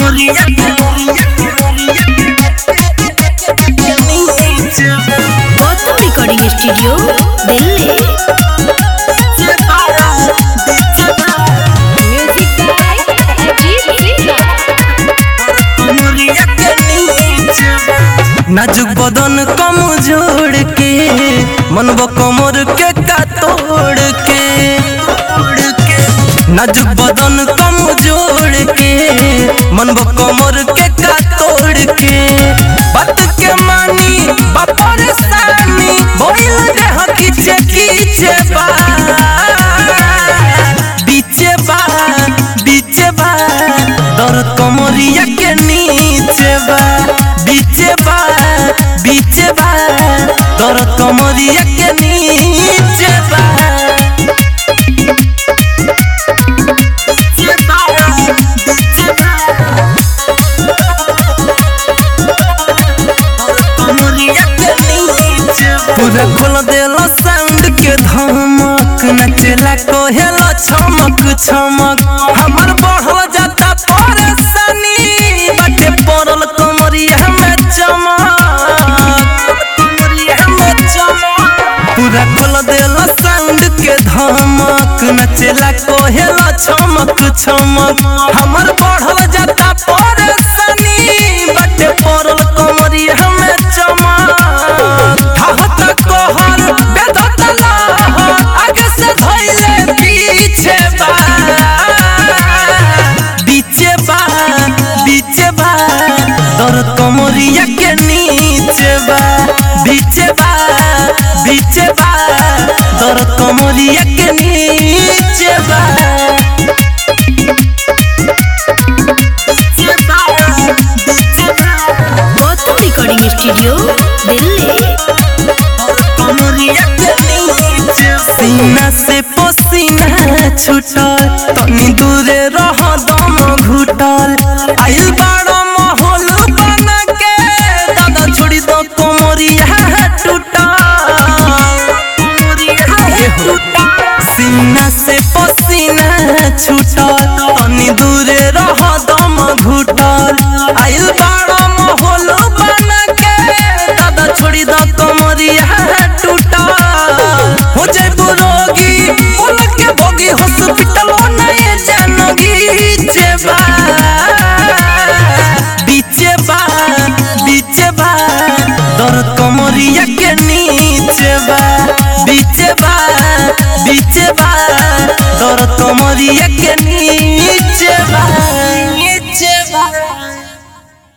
कमरिया Gautam recording studio Delhi music by Ajit Singh नाजुक बदन कम जोड़ के मनबो कमर के का तोड़ के नाजुक बदन कम जोड़ के मनबो कमर के का तोड़ के बात के मानी बापर सानी बोल रे हो खींचे खींचे बा बीचे बा बीचे बा दर्द कमरिया के नीचे बा बीचे बा बीचे बा दर्द कमरिया के नीचे बा पूरा खोल देला साउंड के धमक नचला कोहेला छमक छमक हमर बढ़ल जाता परेशानी बाटे पड़ल कमरिया में चमक पूरा खोल देला साउंड के धमक नचला कोहेला छमक छमक हमर बढ़ल जाता परेशानी बाटे पड़ल कमरिया में चमक ठाहत कहर बेदत लहर आगे से धइले पीछे बा बीचे बा बीचे बा दर्द कमरिया के नीचे बा बीचे बा बीचे बा दर्द कमरिया के नीचे बा गौतम रिकॉर्डिंग स्टूडियो दिल्ली सीना से पसीना छूटल तनी दूरे रह दम घुटल आइल बड़ा माहौल बना के दादा छोड़ी दो कोमरिया टूटल सीना से पसीना छूटल तनी दूरे रह दम घुटल आइल बड़ा माहौल बना के दादा छोड़ी दो कोमरिया टूटल हो जाए रोगी बोल के भोगी हॉस्पिटल नहीं जानगी जेबा बीचे बा बीचे बा दर्द कमरिया के नीचे बा बीचे बा बीचे बा दर्द कमरिया के नीचे